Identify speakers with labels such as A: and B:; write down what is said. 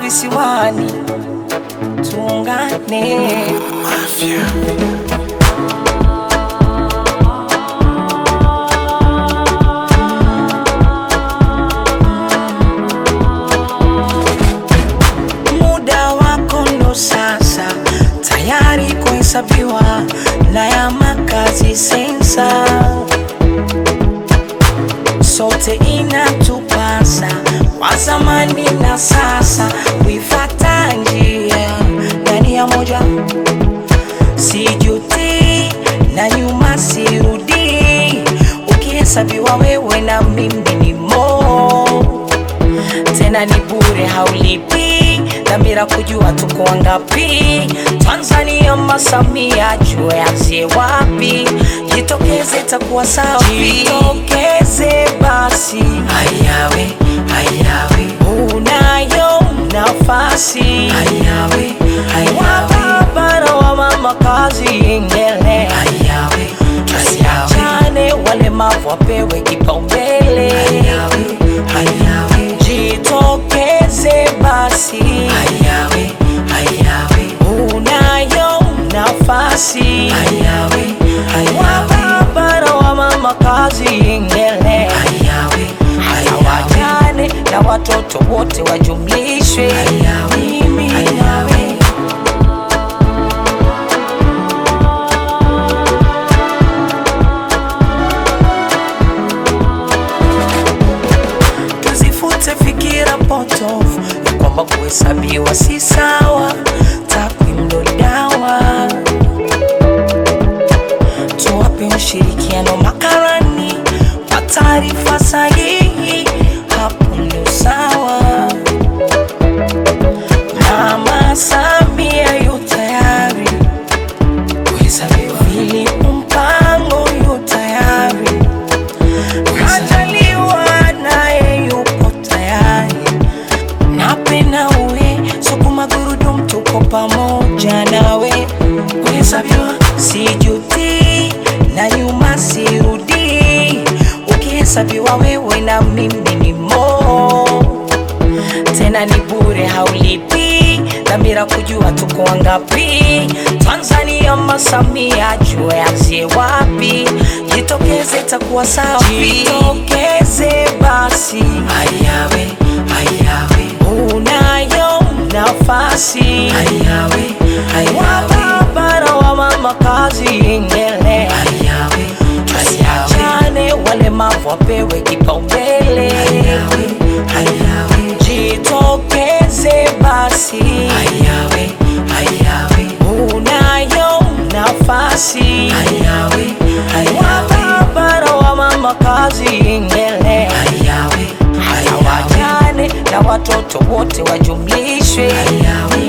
A: visiwani, tuungane. Muda wako ndo sasa, tayari kuhesabiwa na ya makazi sensa, sote inatupasa kwa zamani na sasa kuifata njia ndani ya moja, sijuti na nyuma sirudi, ukihesabiwa wewe na mimi ni mo tena ni bure, haulipi dhamira kujua tuko wangapi. Tanzania Masamia, jue azie wapi? Jitokeze, takuwa sawa. Jitokeze basi, hayawe hayawe, unayo nafasi, hayawe hayawe, bara wa mama kazi ingele, hayawe tusiachane, walemavu wapewe kipaumbele, hayawe hayawe, jitokeze basi, hayawe hayawe, unayo nafasi, hayawe hayawe, bara wa mama kazi ingele, hayawe hayawe, na watoto wote wajumlishwe, mimi nawe tuzifute fikira potofu ya kwamba kuhesabiwa si sawa, takwimu ndo dawa. Tuwape ushirikiano makarani wa taarifa sahihi, hapo ndo sawa. Mama Samia yu tayari kuhesabiwa, ili mpango yu tayari Majaliwa naye yupo tayari, napenda uwe sukuma gurudumu, tuko pamoja nawe. Kuhesabiwa sijuti na nyuma sirudi, ukihesabiwa wewe na mimi ni mo tena ni bure, haulipi dhamira kujua tuko wangapi. Tanzania Masamia, jue azie wapi? Jitokeze, takuwa sawa. Jitokeze basi, hayawe hayawe, unayo nafasi, hayawe hayawe, bara wa mama kazi ingele, hayawe tusiachane, walemavu wapewe kipaumbele, hayawe hayawe, jitokeze basi, hayawe hayawe, unayo nafasi, hayawe hayawe, bara wa mama kazi ingele, hayawe hayawajane na watoto wote wajumlishwe, hayawe